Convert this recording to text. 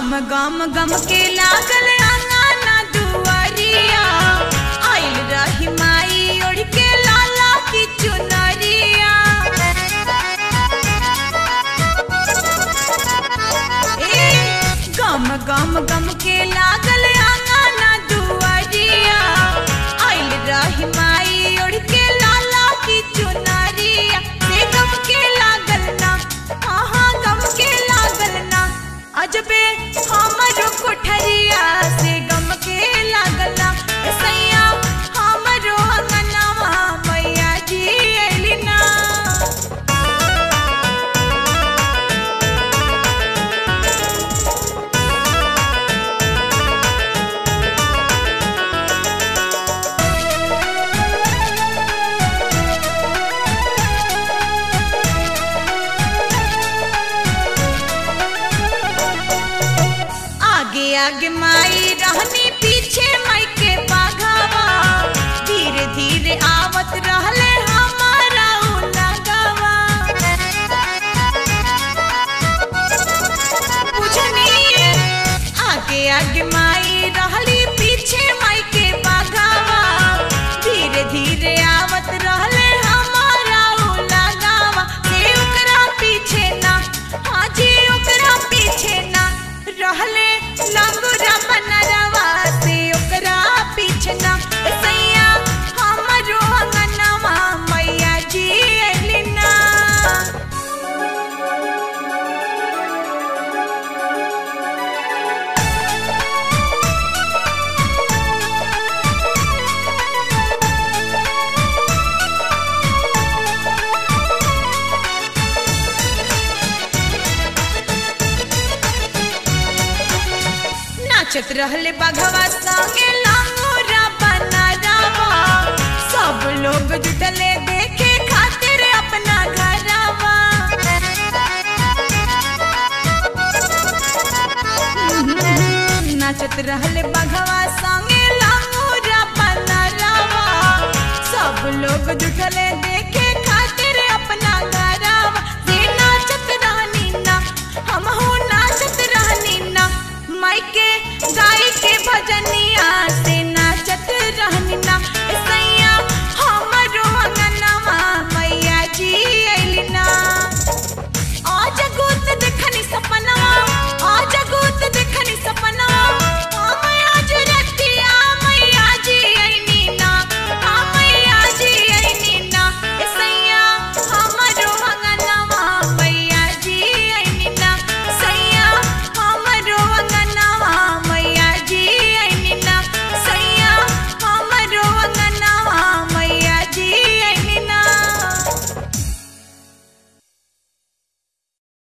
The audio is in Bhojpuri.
गम गम गम के लागल आंगना दुआरिया आइल रही माई ओढ़ के लाला की चुनरिया ए गम गम गम के लागल आंगना दुआरिया आइल रही माई ओढ़ के लाला की चुनरिया से गम के लागल ना हाँ गम के लागल ना अजबे हमरो कोठरिया से गम के लागल ना सैया हमरो अंगनवा मैया जी अइली ना आगे आगे माई रहनी पीछे माई के बाघावा धीरे धीरे आवत रहले हमारा उ लगावा बुझनी आगे आगे माई रहली पीछे माई के बाघावा धीरे धीरे आवत रहले हमारा उ लगावा से ओकरा पीछे ना हाँ जी ओकरा पीछे ना रहले लंगुरा बनरवा से ओकरा पीछे ना सैया हमरो अंगनवा मैया जी अइली ना नाचत रहले बघवा संगे लांगोरा बनरवा सब लोग जुटले देखे खातिर अपना घरवा नाचत रहले बघवा संगे लांगोरा बनरवा सब लोग जुटले देखे खातिर अपना घरवा से नाचत रहनी ना हम हो नाचत रहनी ना माई के गाय के भजनी